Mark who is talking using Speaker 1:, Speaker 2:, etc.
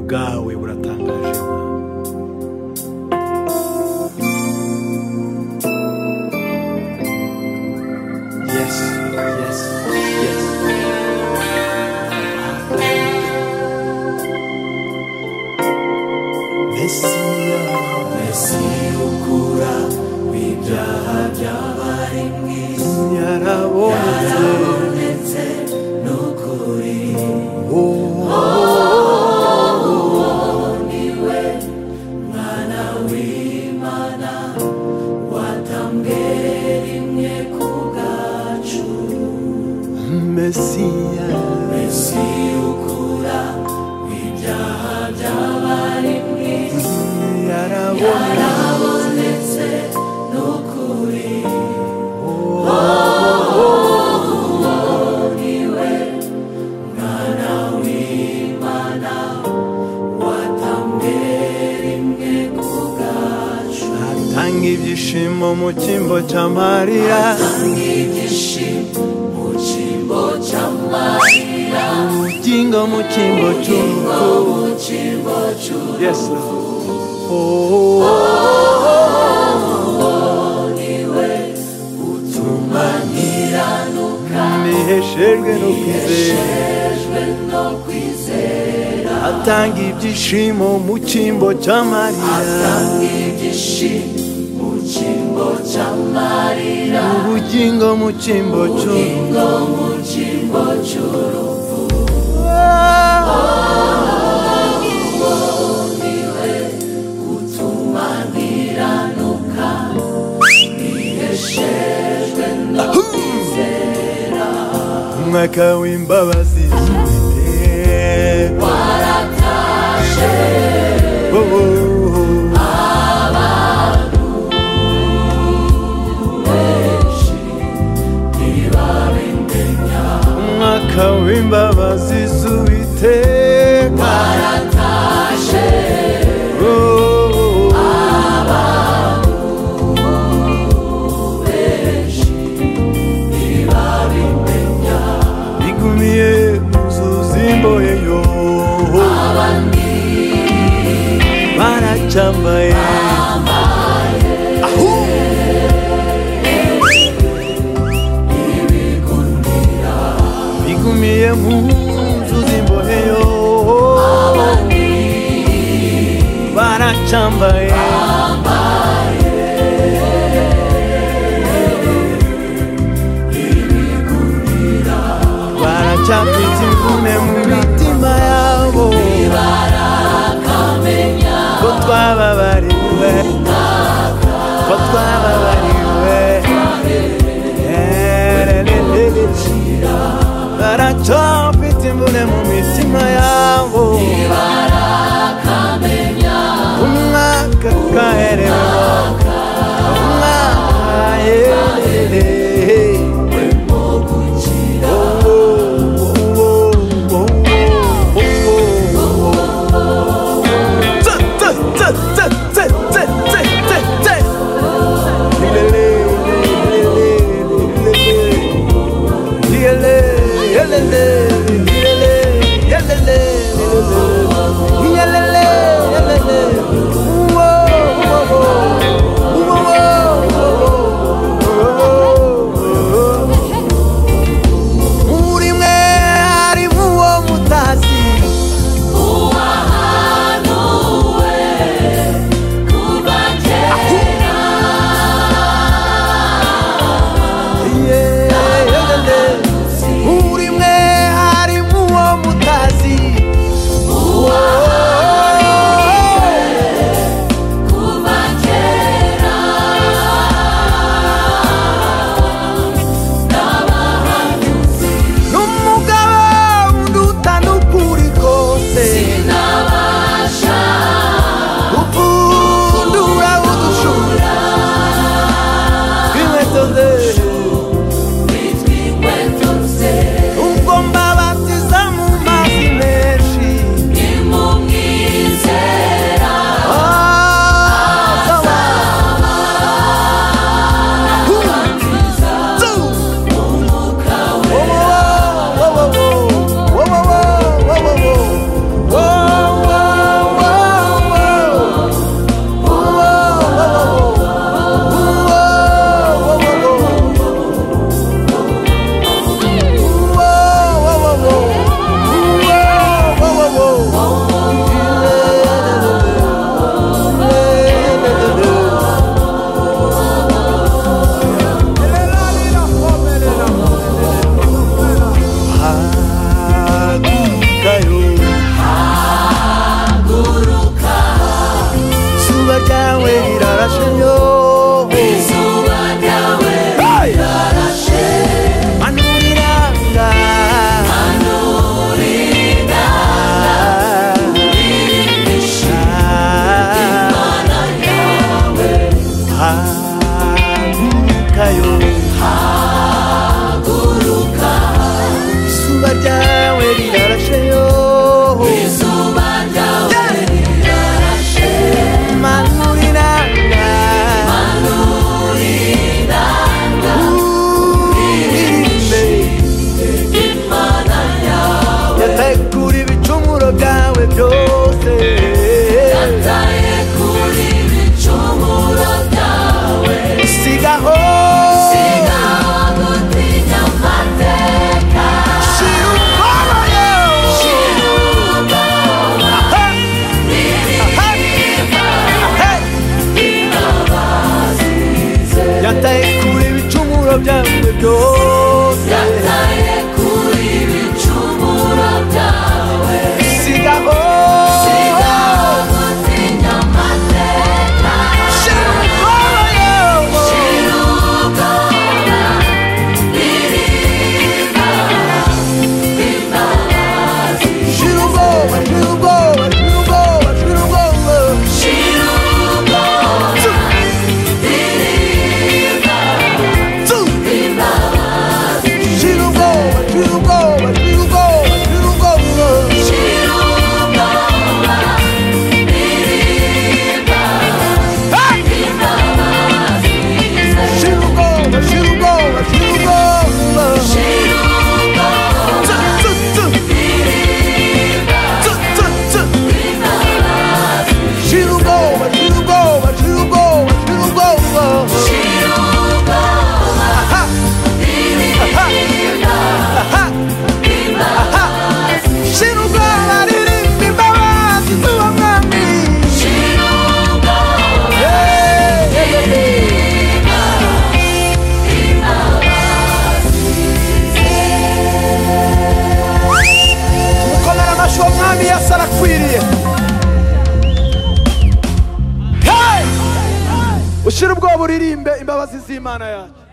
Speaker 1: bwawe buratangaje Yes, yes, yes. Mesiya, Mesiya ukura ibyaha by'abari mu isi yarabonetse Mesiya, Mesiya ukura ibyaha by'abari mu isi yarabonetse atanga ibyishimo mu cyimbo cya mariya ubugingo mu cyimbo cy'urupfu yes Lord. Oh, niheshejwe no kwizera atanga ibyishimo mu cyimbo cya mariya ubugingo mu cyimbo cy'urupfu umwaka w'imbabazi warataje oh, oh, oh. umwaka w'imbabazi z'uwiteka warataje bigumiye muzuzimboye yo baracambaye ahu bigumiye mu nzuzi mboheyo baracambaye baracambitse imvune mu mitima yabo ko twababariwe ko twababariwe Ererererere. baracapita imvune mu mitima yabo umwaka bwawe byose
Speaker 2: yataye kuri ibicumuro byawe
Speaker 1: sigaho
Speaker 2: sigaho gutinya amateka
Speaker 1: shira ubwoya
Speaker 2: shira ubwoba n'ibiribwa bitabazize
Speaker 1: yataye kure ibicumuro byawe byose
Speaker 2: yataye kuri ibicumuro byawe
Speaker 1: sigaho
Speaker 2: sigaho gutinya amateka
Speaker 1: shira ubwoya
Speaker 2: shira ubwoba n'ibiribwa bitabazize
Speaker 1: shira ubwoba shira ubwoba shira ubwoba shira ubwoba Tsu. shira ubwoba shira ubwoba shira ubwoba shira ubwoba Hey! Shira ubwoba shira ubwoba shira ubwoba Tsu, tsu, tsu. Tsu, tsu, tsu. Shira ubwoba shira ubwoba shira ubwoba shira ubwoba Aha. Aha. Aha. Aha. Shira ubwoba ririmba imbabazi z'uwamwami Hey! umukomera amashyi uwo mwami yesu arakwiriye Hey! ushyire ubwoba uririmbe imbabazi z'imana yacu